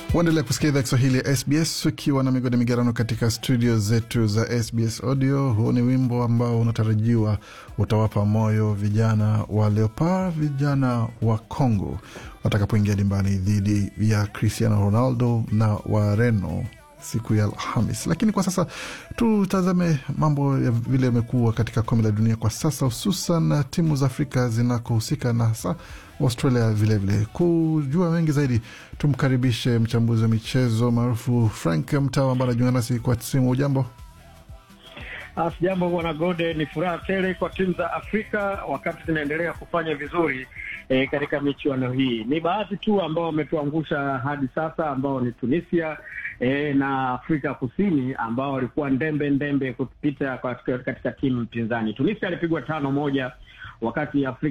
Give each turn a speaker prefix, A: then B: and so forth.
A: Waendelea kusikia idhaa Kiswahili ya SBS ukiwa na migode migerano katika studio zetu za SBS Audio. Huu ni wimbo ambao unatarajiwa utawapa moyo vijana wa Leopard, vijana wa Congo watakapoingia dimbani dhidi ya Cristiano Ronaldo na Wareno siku ya Alhamis. Lakini kwa sasa tutazame mambo ya vile yamekuwa katika kombe la dunia kwa sasa, hususan timu za Afrika zinakohusika na hasa Australia vilevile vile. Kujua mengi zaidi, tumkaribishe mchambuzi wa michezo maarufu Frank Mtawa ambaye anajiunga nasi kwa simu. Ujambo?
B: Sijambo bwana Gode, ni furaha tele kwa timu za Afrika wakati zinaendelea kufanya vizuri e, katika michuano hii. Ni baadhi tu ambao wametuangusha hadi sasa, ambao ni Tunisia e, na Afrika Kusini ambao walikuwa ndembe ndembe kupita katika, katika timu mpinzani. Tunisia alipigwa tano moja wakati Afrika